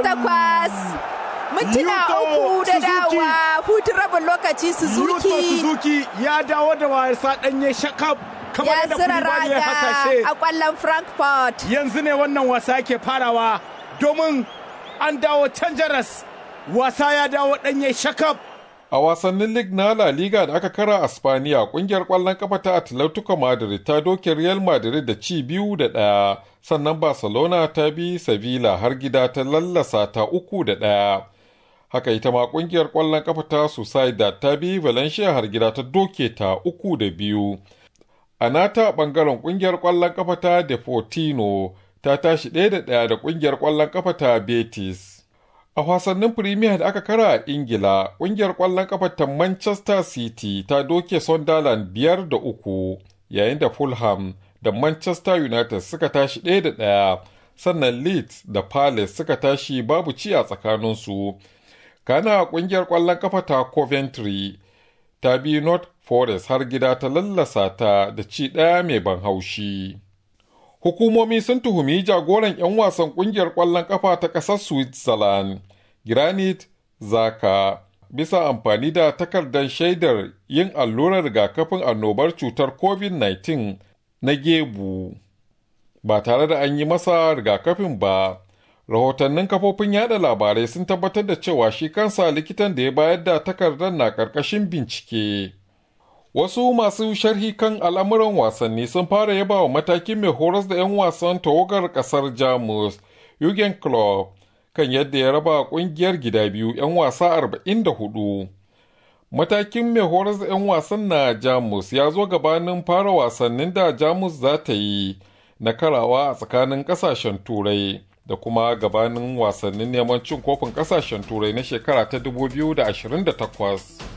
takwas. Mintuna Yuto uku da Suzuki. dawa hutun rabin lokaci Yuto Suzuki Suzuki ya dawo da wasa ɗanye shakab kamar ya yadda zira Koulibaly ya raga hasashe. a kwallon Frankfurt. Yanzu ne wannan wasa yake farawa domin an dawo can jaras. Wasa ya dawo ɗanye shakab. A wasannin Lig na La Liga da aka kara a Spaniya, kungiyar ƙwallon kafa ta Atletico Madrid ta doke Real Madrid da ci biyu da ɗaya, sannan Barcelona ta bi Sevilla har gida ta lallasa ta uku da ɗaya. Haka ita ma kungiyar ƙwallon kafa ta Sociedad ta bi Valencia har gida ta doke ta uku da biyu. A nata ɓangaren ƙungiyar ƙwallon kafa ta Deportino ta tashi ɗaya da ɗaya da ƙungiyar ƙwallon kafa ta Betis. A wasannin Premier da aka kara a Ingila, ƙungiyar ƙwallon kafa ta Manchester City ta doke Sunderland biyar da uku, yayin da Fulham da Manchester United suka tashi ɗaya da ɗaya, sannan Leeds da Palace suka tashi babu ci a tsakaninsu. Kana ƙungiyar ƙwallon kafa ta Coventry ta bi North Forest har gida ta lallasa ta da ci ɗaya mai ban haushi. Hukumomi sun tuhumi jagoran 'yan wasan kungiyar ƙwallon ƙafa ta ƙasar Switzerland, Granit Zaka, bisa amfani da takardar shaidar yin allurar rigakafin annobar cutar COVID-19 na gebu, ba tare da an yi masa rigakafin ba. Rahotannin kafofin yada labarai sun tabbatar da cewa shi kansa likitan da ya bayar da takardar na ƙarƙashin bincike. Wasu masu sharhi kan al'amuran wasanni sun fara yaba wa matakin mai horas da 'yan wasan tawagar ƙasar Jamus, Jurgen Klopp, kan yadda ya raba ƙungiyar gida biyu 'yan wasa 44. Matakin mai horas da 'yan wasan na Jamus ya zo gabanin fara wasannin da Jamus za ta yi na karawa a tsakanin ƙasashen Turai da kuma gabanin wasannin neman cin kofin ƙasashen Turai na shekara ta 2028.